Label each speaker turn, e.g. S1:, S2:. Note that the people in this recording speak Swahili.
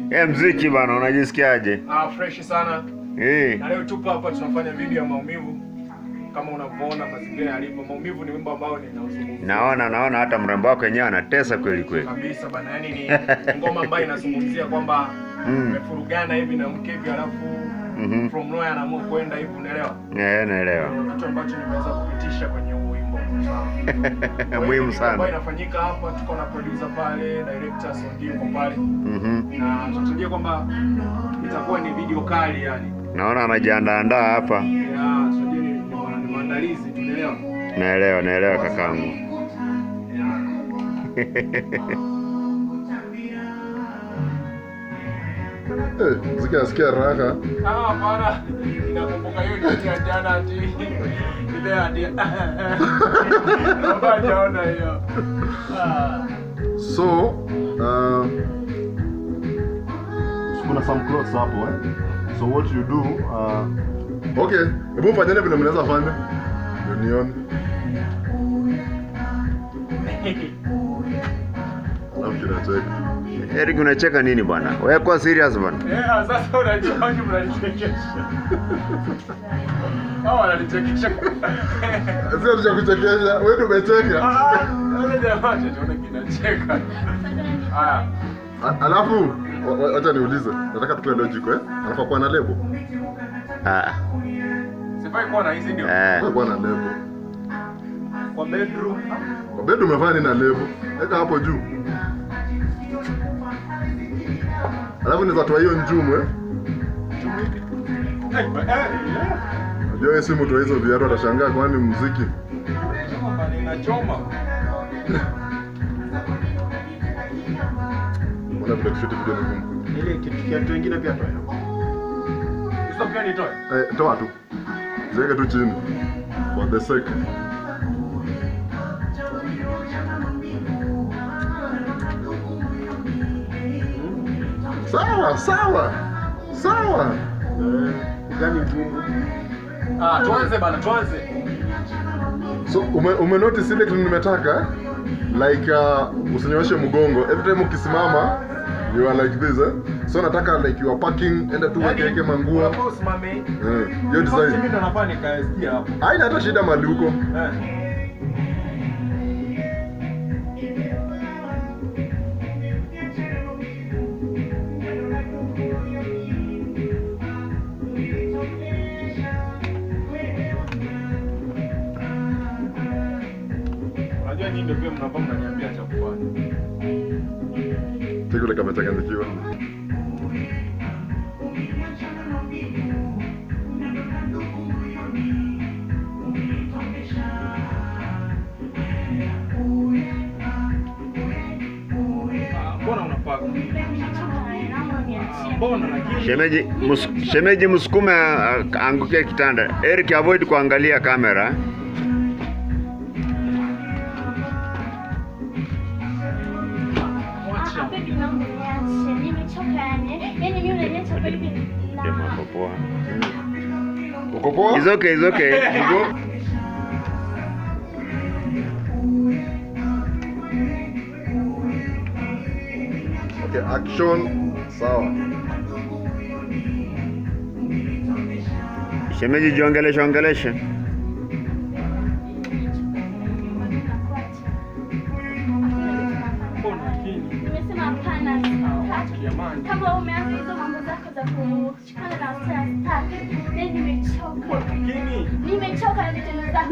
S1: Eh, mziki bana, unajisikiaje?
S2: Ah, fresh sana.
S1: Eh.
S2: Na leo tupo hapa tunafanya video ya maumivu. Kama unavyoona mazingira yalivyo, maumivu ni wimbo ambao ninauzungumzia.
S1: Naona naona hata mrembo wako wenyewe anatesa kweli kweli.
S2: Kabisa bana, yani ni ngoma ambayo inazungumzia kwamba
S1: Mm.
S2: umefurugana hivi na mke hivi alafu
S1: Mhm.
S2: from nowhere anaamua kwenda hivi, unaelewa?
S1: Eh, naelewa.
S2: Kitu ambacho nimeweza kupitisha kwenye huu wimbo. Sawa.
S1: Muhimu
S2: Ambayo
S1: sana.
S2: inafanyika hapa, tuko na producer pale, director Sondi yuko pale.
S1: Mhm.
S2: Na tunatarajia kwamba itakuwa ni video kali yani.
S1: Naona anajiandaa hapa.
S2: Ya, tunajua ni, ni, ma- ni maandalizi, tunaelewa.
S1: Naelewa, naelewa kakangu.
S3: Eh, mziki nasikia raha.
S2: Ah, hapana. Inakumbuka hiyo ni ya jana ati. Ile ati. Baba hajaona hiyo. Ah.
S3: So, uh, kuna some clothes hapo eh. So what you do, uh, okay, hebu fanyeni vile mnaweza fanya. Ndio nione. Alafu kinacheka.
S1: Eric unacheka nini bwana? Wewe kwa serious bwana.
S2: Eh, ah, sasa unajua wapi mnanichekesha. Hao wananichekesha.
S3: Sio tuja kuchekesha, wewe ndio umecheka.
S2: Ah, wale jamaa tunaona kinacheka. Haya.
S3: A- Alafu wa- wa- wacha niulize, nataka tukue logic eh. Anafaa kuwa na lebo.
S1: Ah.
S2: Sifai kuwa na hizi ndio.
S1: Eh.
S3: Anafaa kuwa na lebo.
S2: Kwa bedroom.
S3: Kwa bed umefanya nini na lebo? Weka hapo juu. Alafu naweza toa hiyo njumu eh.
S2: Eh, eh, eh.
S3: Unajua wewe si mtu wa hizo viatu atashangaa kwani muziki.
S2: Kama ninachoma.
S3: Mbona vile kushuti video ni ngumu?
S2: Ile kitu kiatu kingine pia toa. Hizo pia nitoe.
S3: Eh, toa tu. Ziweke tu chini. For the sake. Sawa, sawa. Sawa.
S2: Gani ngumu? Ah, tuanze bana, tuanze.
S3: So ume, ume notice ile kitu nimetaka eh? like uh, usinyooshe mgongo every time ukisimama you are like this eh? so nataka like you are parking enda tu
S2: Yaani,
S3: wekeke manguo
S2: unafaa usimame.
S3: eh, hiyo
S2: Sasa mimi
S3: design
S2: ndo nafaa nikaesikia hapo.
S3: haina hata shida mali huko
S2: Eh. Unajua nyinyi ndio pia mnakuwa mnaniambia cha kufanya.
S3: kile kamechanganyikiwa
S2: Ah, Mbona unapaka? Ah, Mbona lakini
S1: Shemeji, mus, shemeji msukume ah, anguke kitanda. Eric avoid kuangalia kamera.
S2: mwacha.
S1: Jamaa hapo poa.
S3: uko poa
S1: It's okay, it's okay.
S3: Uko? okay action sawa
S1: Shemeji jiongeleshe ongeleshe.
S2: Mbona lakini?
S4: Nimesema hapana,
S2: Ah,
S4: sitaki.
S2: jamani.
S4: Kama umeanza hizo mambo zako za kushikana na wasichana sitaki. Then nimechoka.
S2: Lakini
S4: Nimechoka na vitendo zako.